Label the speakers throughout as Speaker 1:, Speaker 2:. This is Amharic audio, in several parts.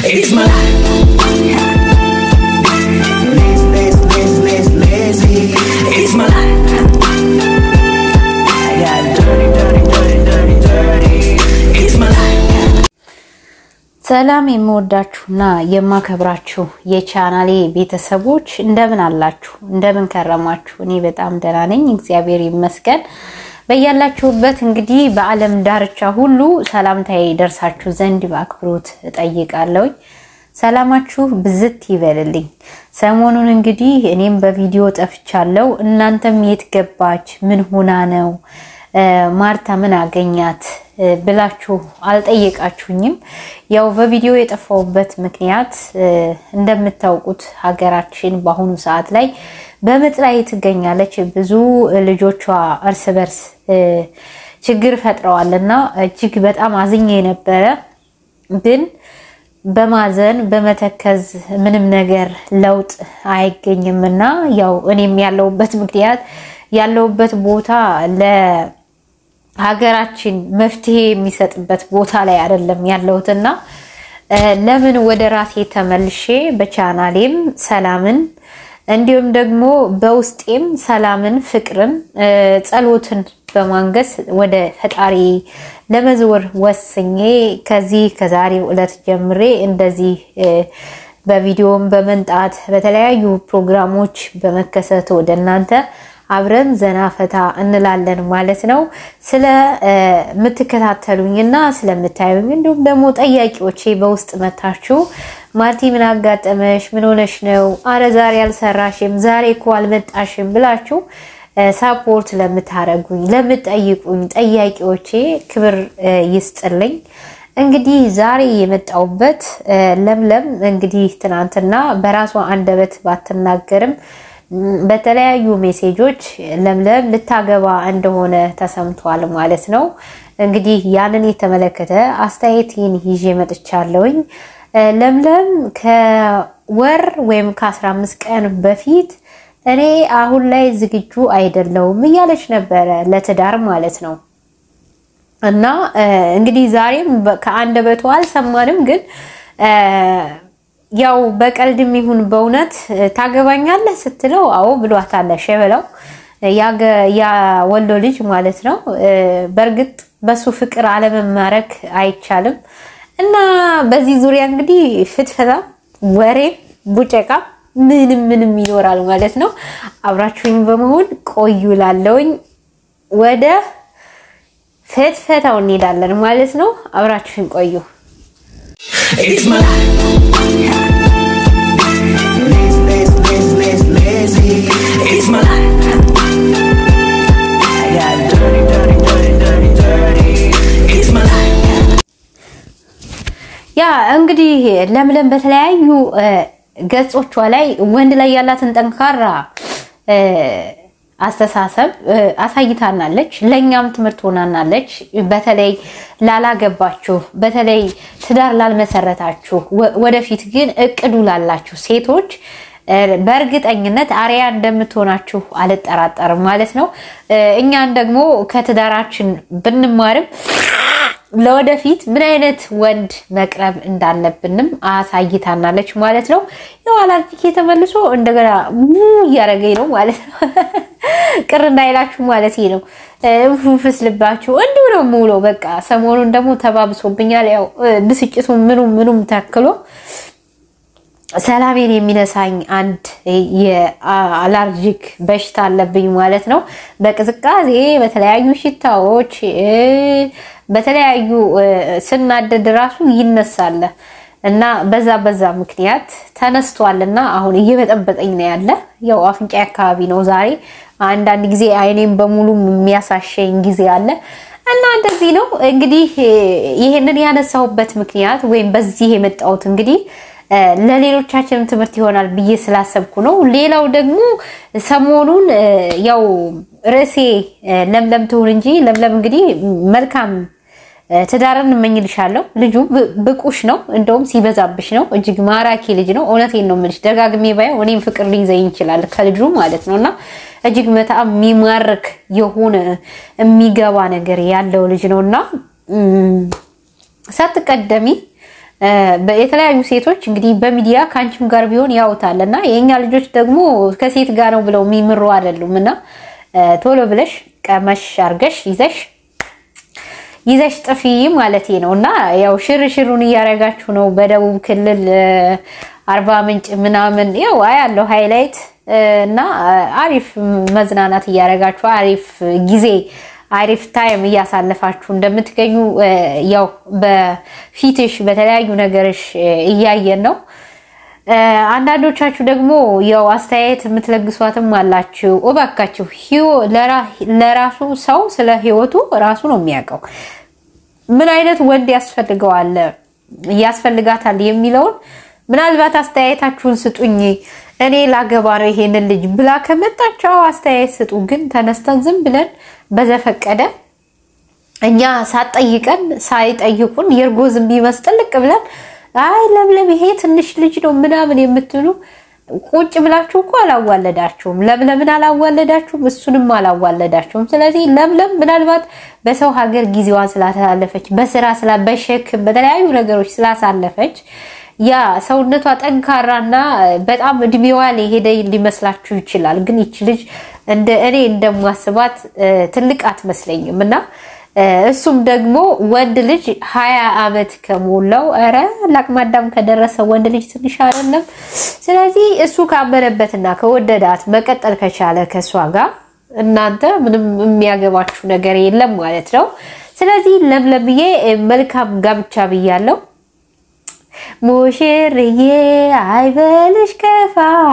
Speaker 1: It's my life. Lazy, lazy, lazy, lazy, lazy. It's my life. I got dirty, dirty, dirty, dirty, dirty. It's my life.
Speaker 2: ሰላም የምወዳችሁና የማከብራችሁ የቻናሌ ቤተሰቦች እንደምን አላችሁ? እንደምን ከረማችሁ? እኔ በጣም ደህና ነኝ፣ እግዚአብሔር ይመስገን። በያላችሁበት እንግዲህ በዓለም ዳርቻ ሁሉ ሰላምታዬ ደርሳችሁ ዘንድ በአክብሮት እጠይቃለሁኝ። ሰላማችሁ ብዝት ይበልልኝ። ሰሞኑን እንግዲህ እኔም በቪዲዮ ጠፍቻለሁ። እናንተም የት ገባች? ምን ሆና ነው ማርታ ምን አገኛት ብላችሁ አልጠየቃችሁኝም። ያው በቪዲዮ የጠፋሁበት ምክንያት እንደምታውቁት ሀገራችን በአሁኑ ሰዓት ላይ በምጥ ላይ ትገኛለች። ብዙ ልጆቿ እርስ በርስ ችግር ፈጥረዋል እና እጅግ በጣም አዝኜ ነበረ ግን በማዘን በመተከዝ ምንም ነገር ለውጥ አይገኝም እና ያው እኔም ያለሁበት ምክንያት ያለሁበት ቦታ ለሀገራችን መፍትሄ የሚሰጥበት ቦታ ላይ አይደለም ያለሁትና ለምን ወደ ራሴ ተመልሼ በቻናሌም ሰላምን እንዲሁም ደግሞ በውስጤም ሰላምን፣ ፍቅርን፣ ጸሎትን በማንገስ ወደ ፈጣሪ ለመዝወር ወስኜ ከዚህ ከዛሬው ዕለት ጀምሬ እንደዚህ በቪዲዮም በመንጣት በተለያዩ ፕሮግራሞች በመከሰት ወደ እናንተ አብረን ዘና ፈታ እንላለን ማለት ነው። ስለምትከታተሉኝና ስለምታዩኝ እንዲሁም ደግሞ ጠያቂዎቼ በውስጥ መታችሁ ማርቲ ምን አጋጠመሽ? ምን ሆነሽ ነው? አረ ዛሬ አልሰራሽም፣ ዛሬ እኮ አልመጣሽም ብላችሁ ሳፖርት ለምታረጉኝ ለምጠይቁኝ ጠያቂዎቼ ክብር ይስጥልኝ። እንግዲህ ዛሬ የመጣውበት ለምለም እንግዲህ ትናንትና በራሷ አንደበት ባትናገርም በተለያዩ ሜሴጆች ለምለም ልታገባ እንደሆነ ተሰምቷል ማለት ነው። እንግዲህ ያንን የተመለከተ አስተያየቴን ይዤ መጥቻለሁኝ። ለምለም ከወር ወይም ከአስራ አምስት ቀን በፊት እኔ አሁን ላይ ዝግጁ አይደለውም እያለች ነበረ ለትዳር ማለት ነው። እና እንግዲህ ዛሬም ከአንደበቷ አልሰማንም፣ ግን ያው በቀልድም ይሁን በእውነት ታገባኛለህ ስትለው አዎ ብሏታል። ሸበላው ያወሎ ልጅ ማለት ነው። በእርግጥ በሱ ፍቅር አለመማረክ አይቻልም። እና በዚህ ዙሪያ እንግዲህ ፍትፈታ፣ ወሬ፣ ቡጨቃ ምንም ምንም ይኖራል ማለት ነው። አብራችሁኝ በመሆን ቆዩ ላለውኝ ወደ ፍትፈታው እንሄዳለን ማለት ነው። አብራችሁኝ ቆዩ።
Speaker 1: It's my life. Lazy, lazy, lazy, lazy, lazy. It's my life. I got dirty, dirty, dirty, dirty, dirty. It's my life.
Speaker 2: ያ እንግዲህ ለምለም በተለያዩ ገጾቿ ላይ ወንድ ላይ ያላትን ጠንካራ አስተሳሰብ አሳይታናለች። ለእኛም ትምህርት ሆናናለች። በተለይ ላላገባችሁ፣ በተለይ ትዳር ላልመሰረታችሁ፣ ወደፊት ግን እቅዱ ላላችሁ ሴቶች በእርግጠኝነት አርያ እንደምትሆናችሁ አልጠራጠርም ማለት ነው። እኛን ደግሞ ከትዳራችን ብንማርም ለወደፊት ምን አይነት ወንድ መቅረብ እንዳለብንም አሳይታናለች ማለት ነው። የኋላ የተመልሶ እንደገና ሙ እያደረገኝ ነው ማለት ነው። ቅር እንዳይላችሁ ማለት ነው። ፍስ ልባችሁ እንዲሁ ነው ሙሎ በቃ ሰሞኑን ደግሞ ተባብሶብኛል። ያው ብስጭቱ ምኑም ምኑም ተክሎ ሰላሜን የሚነሳኝ አንድ የአላርጂክ በሽታ አለብኝ ማለት ነው። በቅዝቃዜ በተለያዩ ሽታዎች በተለያዩ ስናደድ ራሱ ይነሳል እና በዛ በዛ ምክንያት ተነስቷል እና አሁን እየበጠበጠኝ ነው ያለ። ያው አፍንጫ አካባቢ ነው ዛሬ። አንዳንድ ጊዜ አይኔም በሙሉ የሚያሳሸኝ ጊዜ አለ እና እንደዚህ ነው እንግዲህ ይሄንን ያነሳሁበት ምክንያት ወይም በዚህ የመጣሁት እንግዲህ ለሌሎቻችንም ትምህርት ይሆናል ብዬ ስላሰብኩ ነው። ሌላው ደግሞ ሰሞኑን ያው ርዕሴ ለምለም ትሁን እንጂ ለምለም እንግዲህ መልካም ትዳርን እመኝልሻለሁ። ልጁ ብቁሽ ነው፣ እንደውም ሲበዛብሽ ነው። እጅግ ማራኪ ልጅ ነው። እውነቴን ነው የምልሽ። ደጋግሜ ባየው እኔም ፍቅር ሊይዘኝ ይችላል ከልጁ ማለት ነው እና እጅግ በጣም የሚማርክ የሆነ የሚገባ ነገር ያለው ልጅ ነው እና ሳትቀደሚ የተለያዩ ሴቶች እንግዲህ በሚዲያ ከአንቺም ጋር ቢሆን ያውታል እና የእኛ ልጆች ደግሞ ከሴት ጋር ነው ብለው የሚምሩ አይደሉም እና ቶሎ ብለሽ ቀመሽ አርገሽ ይዘሽ ይዘሽ ጥፊ ማለት ነው እና ያው ሽርሽሩን እያደረጋችሁ ነው። በደቡብ ክልል አርባ ምንጭ ምናምን ያው አያለው ሃይላይት እና አሪፍ መዝናናት እያደረጋችሁ አሪፍ ጊዜ አሪፍ ታይም እያሳለፋችሁ እንደምትገኙ ያው በፊትሽ በተለያዩ ነገሮች እያየን ነው። አንዳንዶቻችሁ ደግሞ ያው አስተያየት የምትለግሷትም አላችሁ። እባካችሁ ለራሱ ሰው ስለ ህይወቱ ራሱ ነው የሚያውቀው። ምን አይነት ወንድ ያስፈልገዋል ያስፈልጋታል የሚለውን ምናልባት አስተያየታችሁን ስጡኝ። እኔ ላገባ ነው ይሄንን ልጅ ብላ ከመጣቸው አስተያየት ስጡ። ግን ተነስተን ዝም ብለን በዘፈቀደ እኛ ሳትጠይቀን ሳይጠይቁን የእርጎ ዝንብ ይመስል ጥልቅ ብለን አይ ለምለም ይሄ ትንሽ ልጅ ነው ምናምን የምትሉ ቁጭ ብላችሁ እኮ አላዋለዳችሁም። ለምለምን አላዋለዳችሁም፣ እሱንም አላዋለዳችሁም። ስለዚህ ለምለም ምናልባት በሰው ሀገር ጊዜዋን ስላሳለፈች በስራ ስላ በሸክም በተለያዩ ነገሮች ስላሳለፈች ያ ሰውነቷ ጠንካራና በጣም እድሜዋ ሊሄደ ሊመስላችሁ ይችላል። ግን ይች ልጅ እንደ እኔ እንደማስባት ትልቅ አትመስለኝም እና እሱም ደግሞ ወንድ ልጅ ሀያ ዓመት ከሞላው ኧረ ለአቅመ አዳም ከደረሰ ወንድ ልጅ ትንሽ አይደለም። ስለዚህ እሱ ካመነበትና ከወደዳት መቀጠል ከቻለ ከእሷ ጋር እናንተ ምንም የሚያገባችሁ ነገር የለም ማለት ነው። ስለዚህ ለምለምዬ መልካም ጋብቻ ብያለሁ። ሙሽርዬ አይበልሽ ከፋ፣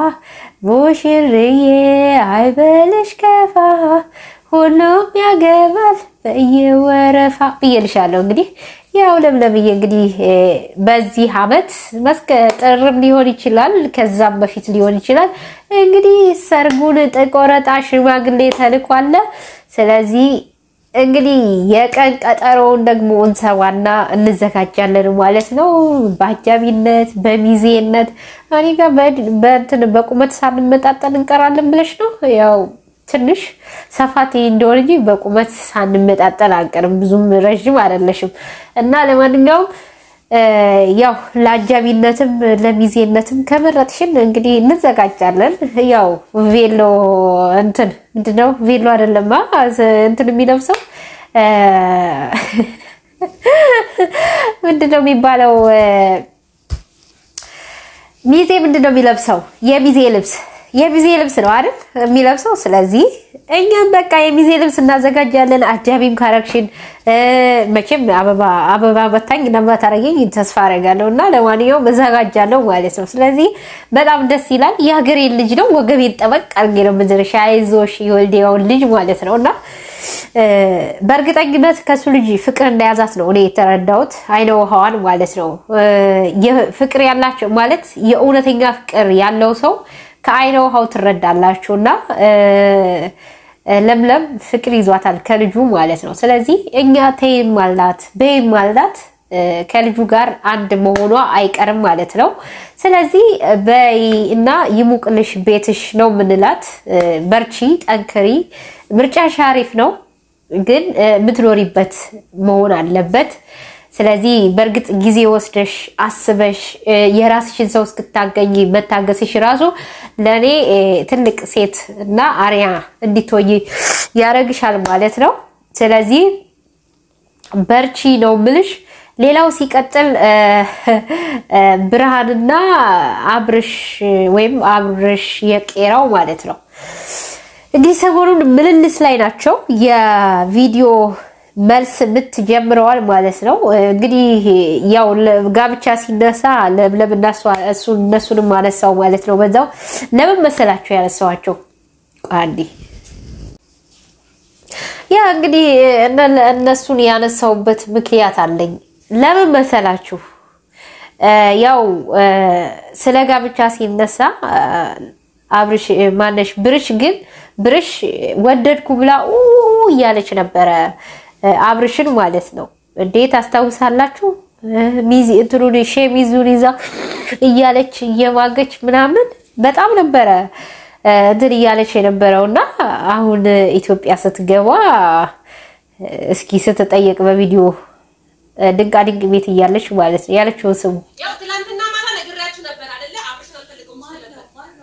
Speaker 2: ሙሽርዬ አይበልሽ ከፋ፣ ሁሉም ያገባል በየወረፋ ብዬልሻለሁ። እንግዲህ ያው ለምለምዬ እንግዲህ በዚህ አመት መስከ ጥርም ሊሆን ይችላል፣ ከዛም በፊት ሊሆን ይችላል። እንግዲህ ሰርጉን ጥቆረጣ ሽማግሌ ተልኳለ። ስለዚህ እንግዲህ የቀን ቀጠሮውን ደግሞ እንሰዋና እንዘጋጃለን ማለት ነው። በአጃቢነት በሚዜነት እኔ ጋር በእንትን በቁመት ሳንመጣጠን እንቀራለን ብለሽ ነው ያው ትንሽ ሰፋት እንደሆነ እንጂ በቁመት ሳንመጣጠን አንቀርም። ብዙም ረዥም አይደለሽም እና ለማንኛውም ያው ለአጃቢነትም ለሚዜነትም ከመረጥሽን እንግዲህ እንዘጋጃለን። ያው ቬሎ እንትን ምንድነው ቬሎ አይደለማ እንትን የሚለብሰው ምንድነው የሚባለው? ሚዜ ምንድነው የሚለብሰው? የሚዜ ልብስ የሚዜ ልብስ ነው አይደል የሚለብሰው። ስለዚህ እኛም በቃ የሚዜ ልብስ እናዘጋጃለን። አጃቢም ካረግሽን መቼም አበባ በታኝ እንደማታረገኝ ተስፋ አረጋለሁ እና ለማንኛውም እዘጋጃለሁ ማለት ነው። ስለዚህ በጣም ደስ ይላል። የሀገሬን ልጅ ነው ወገቤን ጠበቅ አድርጌ ነው ምድርሻ አይዞሽ የወልዲያውን ልጅ ማለት ነው እና በእርግጠኝነት ከሱ ልጅ ፍቅር እንደያዛት ነው እኔ የተረዳሁት። አይነ ውሃዋን ማለት ነው። ፍቅር ያላቸው ማለት የእውነተኛ ፍቅር ያለው ሰው ከአይነ ውሃው ትረዳላችሁ እና ለምለም ፍቅር ይዟታል ከልጁ ማለት ነው። ስለዚህ እኛ ተይም አልናት በይም አልናት ከልጁ ጋር አንድ መሆኗ አይቀርም ማለት ነው። ስለዚህ በይ እና ይሙቅልሽ ቤትሽ ነው ምንላት። በርቺ፣ ጠንክሪ። ምርጫሽ አሪፍ ነው፣ ግን የምትኖሪበት መሆን አለበት። ስለዚህ በእርግጥ ጊዜ ወስደሽ አስበሽ የራስሽን ሰው እስክታገኝ መታገስሽ ራሱ ለእኔ ትልቅ ሴት እና አርያ እንዲትወይ ያደርግሻል ማለት ነው። ስለዚህ በርቺ ነው ምልሽ። ሌላው ሲቀጥል ብርሃንና አብርሽ ወይም አብርሽ የቄራው ማለት ነው እንዲህ ሰሞኑን ምልልስ ላይ ናቸው። የቪዲዮ መልስ ምት ጀምረዋል ማለት ነው። እንግዲህ ያው ጋብቻ ሲነሳ ለምለም እነሱንም አነሳው ማለት ነው። በዛው ለምን መሰላቸው ያነሳዋቸው አንዴ ያ እንግዲህ እነሱን ያነሳውበት ምክንያት አለኝ። ለምን መሰላችሁ? ያው ስለ ጋብቻ ሲነሳ አብርሽ ማነሽ ብርሽ ግን ብርሽ ወደድኩ ብላ እያለች ነበረ አብርሽን ማለት ነው። እንዴት አስታውሳላችሁ? ሚዚ እንትኑን ሸሚዙን ይዛ እያለች እየማገች ምናምን በጣም ነበረ እንትን እያለች የነበረው እና አሁን ኢትዮጵያ ስትገባ እስኪ ስትጠየቅ በቪዲዮ ድንቃ ድንቅ ቤት እያለች ማለት ነው ያለችውን ስሙ።
Speaker 3: ያው ትላንትና ማታ ነግሬያችሁ ነበር አይደለ? አብርሽ አልፈልገውም ሲል ነበር።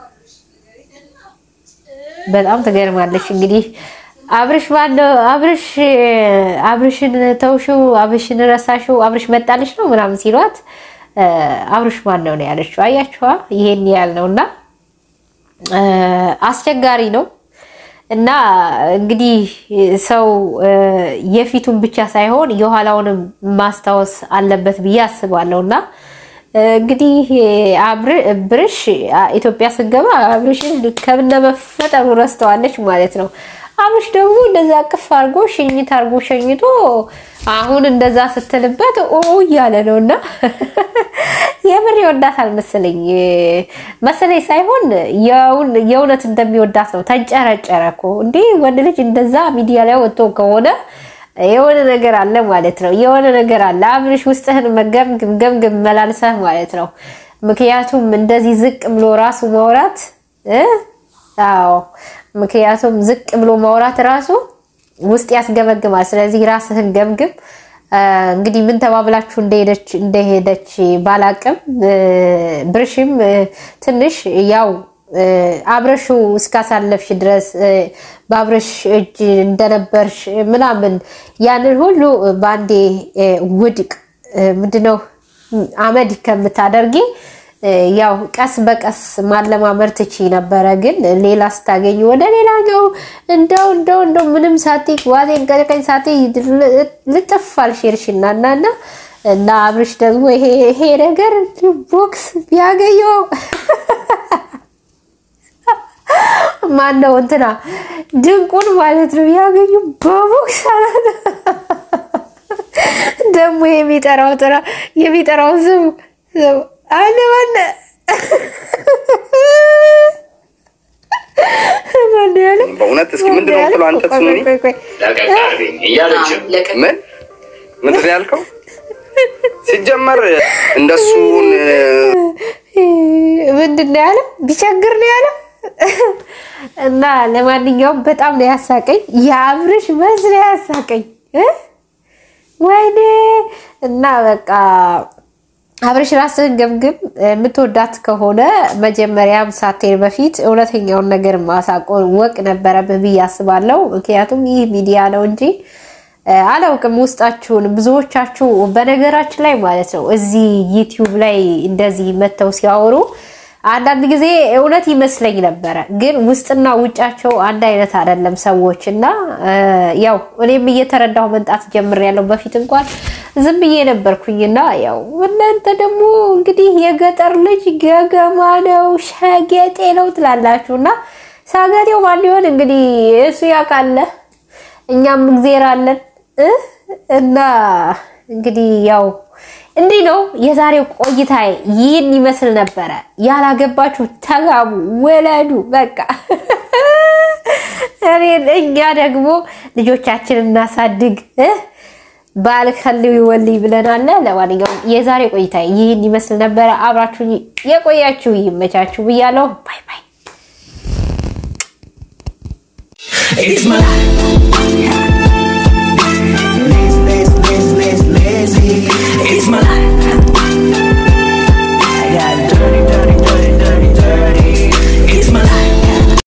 Speaker 2: በጣም ትገርማለች። እንግዲህ አብርሽ ማነው አብርሽ አብርሽን ተውሽው፣ አብርሽን ረሳሽው፣ አብርሽ መጣልሽ ነው ምናምን ሲሏት እ፣ አብርሽ ማነው ነው ያለችው። አያችኋ? ይሄን ያህል ነው እና እ፣ አስቸጋሪ ነው እና እንግዲህ ሰው እ፣ የፊቱን ብቻ ሳይሆን የኋላውንም ማስታወስ አለበት ብዬ አስባለሁ እና እንግዲህ አብር- ብርሽ ኢትዮጵያ ስገባ አብርሽን ከብነ መፈጠሩ ረስተዋለች ማለት ነው። አብርሽ ደግሞ እንደዛ ቅፍ አድርጎ ሽኝት አድርጎ ሸኝቶ አሁን እንደዛ ስትልበት ኦ እያለ ነው እና የምር ይወዳታል መሰለኝ መሰለኝ ሳይሆን የውን- የእውነት እንደሚወዳት ነው። ተንጨረጨረ እኮ እንዴ! ወንድ ልጅ እንደዛ ሚዲያ ላይ ወጥቶ ከሆነ የሆነ ነገር አለ ማለት ነው። የሆነ ነገር አለ። አብርሽ ውስጥህን መገምግም ገምግም መላልሰህ ማለት ነው። ምክንያቱም እንደዚህ ዝቅ ብሎ ራሱ ማውራት እ አዎ ምክንያቱም ዝቅ ብሎ ማውራት ራሱ ውስጥ ያስገመግማል። ስለዚህ ራስህን ገምግም። እ፣ እንግዲህ ምን ተባብላችሁ እንደሄደች እንደሄደች ባላቅም እ፣ ብርሽም እ፣ ትንሽ ያው እ፣ አብረሽው እስካሳለፍሽ ድረስ እ፣ በአብረሽ እጅ እንደነበርሽ ምናምን ያንን ሁሉ በአንዴ እ፣ ውድቅ እ፣ ምንድነው አመድ ከምታደርጊ እ፣ ያው ቀስ በቀስ ማለማመድ ትቺ ነበረ። ግን ሌላ ስታገኝ ወደ ሌላኛው እንደው እንደው እንደው ምንም ሳቲ ዋዜን ቀቀኝ ሳቲ ልጥፍ አልሽርሽና እና እና እና አብርሽ ደግሞ ይሄ ይሄ ነገር ቦክስ ቢያገኘው ማን ነው እንትና ድንቁን ማለት ነው ያገኙ በቦክስ አላት። ደግሞ የሚጠራው ጥራ የሚጠራው ስም ስም አለ ማነ ማን ያለ
Speaker 4: በእውነት እስኪ ምንድን ነው የምትለው አንተ
Speaker 2: ቆይ፣
Speaker 4: ስሙኒ?
Speaker 2: ቆይ፣ ቆይ፣
Speaker 5: ለቀቅ አድርገኝ እያለች
Speaker 4: ምን ምንድን ነው ያልከው? ሲጀመር እንደሱን
Speaker 2: ምንድን ነው ያለው? ቢቸግር ነው ያለው። እና ለማንኛውም በጣም ነው ያሳቀኝ። የአብርሽ መዝ ነው ያሳቀኝ እ? ወይኔ እና በቃ አብርሽ ራስህን ገምግም። የምትወዳት ከሆነ መጀመሪያም ሳትሄድ በፊት እውነተኛውን ነገር ማሳቆን ወቅ ነበረብህ ብዬ አስባለሁ። ምክንያቱም ይህ ሚዲያ ነው እንጂ እ፣ አላውቅም ውስጣችሁን ብዙዎቻችሁ በነገራችን ላይ ማለት ነው እዚህ ዩቲዩብ ላይ እንደዚህ መጥተው ሲያወሩ አንዳንድ ጊዜ እውነት ይመስለኝ ነበረ፣ ግን ውስጥና ውጫቸው አንድ አይነት አይደለም ሰዎች እና እ፣ ያው እኔም እየተረዳሁ መምጣት ጀምሬያለሁ። በፊት እንኳን ዝም ብዬ ነበርኩኝና ያው እናንተ ደግሞ እንግዲህ የገጠር ልጅ ገገማ ነው ሸጌጤ ነው ትላላችሁ እና ሳገጤው ማን ሊሆን እንግዲህ እሱ ያውቃለ እኛም እግዜር አለን እ እና እንግዲህ ያው እንዲህ ነው የዛሬው ቆይታ ይህን ይመስል ነበረ። ያላገባችሁ ተጋቡ፣ ወለዱ። በቃ እኔ እኛ ደግሞ ልጆቻችን እናሳድግ እ ባል ከልው ይወልይ ብለናል። ለማንኛውም የዛሬ ቆይታ ይህን ይመስል ነበረ። አብራችሁ የቆያችሁ ይመቻችሁ ብያለሁ። ባይ ባይ።
Speaker 1: It's my life.